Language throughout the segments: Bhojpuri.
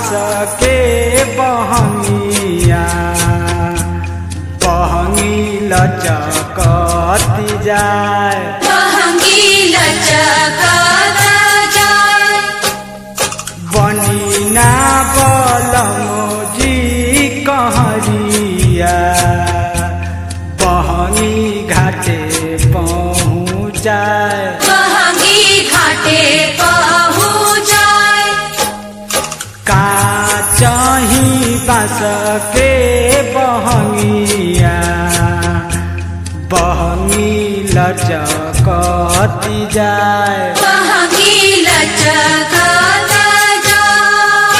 बास के बहनिया बहनी लचकती जाए बहंगी लचकाता जाए बनिना बलमोजी कहरिया बहनी घाटे पहुँचाए बहंगी घाटे पहुँचाए का चाही बास के बहनिया बहनी लचकती जाए बहंगी लचकाता जाए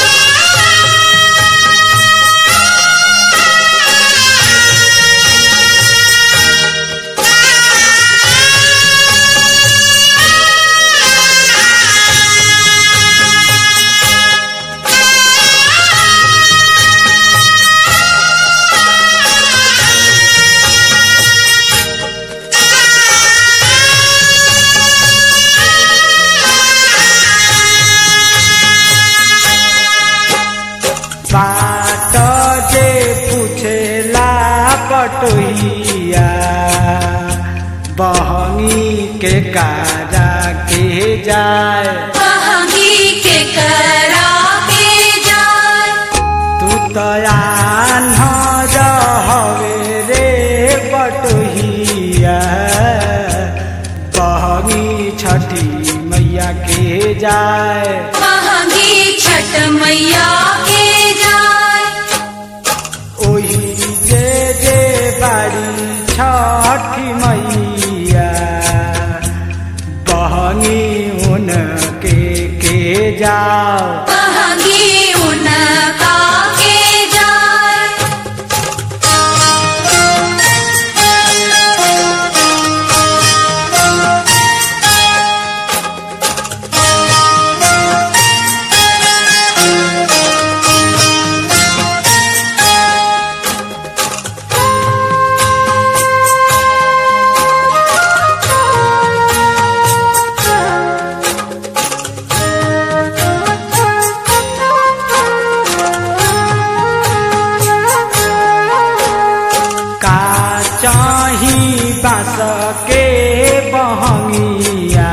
बाट जे पूछेला पटोहिया बहनी के कारा के जाए बहंगी के करा के जाए तू तयान हवे रे पटोहिया बहनी छठी मैया के जाए बहंगी छठ मैया के जाए ओही जे जे बाड़ी छठी मैया बहनी उनके के जाओ बहंगी उनका के जाए का चाही बास के बहनिया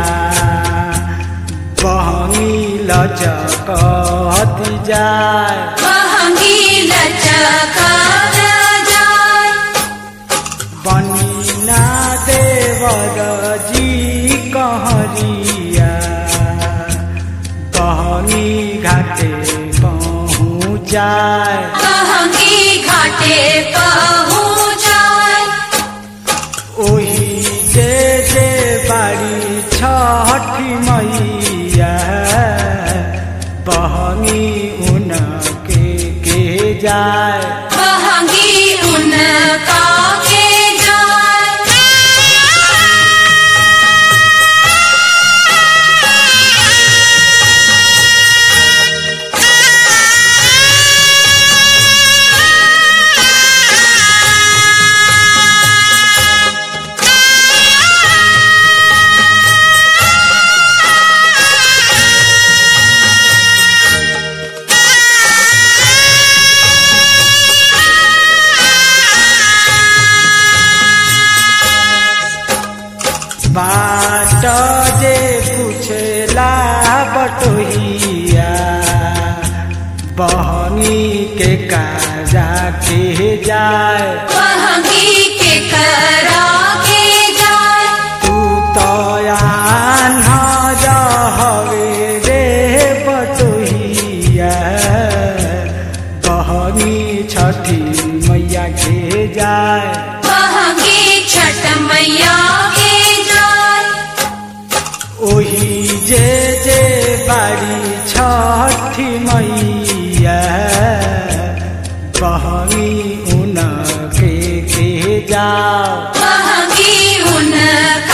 बहनी लचकती जाए बहंगी लचकाता जाए बनिना देवर जी कहरिया बहनी घाटे पहुँचाए बहंगी घाटे पहुँचाए ओही जे जे बाड़ी छठी मैया बहनी उनके के जाए बहंगी उनका के जाए बाट जे पूछेला बटोहिया बहनी के काजा के जाए बहंगी के करा के जाए तू तयान हवे रे बटोहिया बहनी छठी मैया के जाए बहंगी छठ मैया के जाए ओही जे जे बाड़ी छठी मैया बहनी उनके के जाओ बहंगी उनका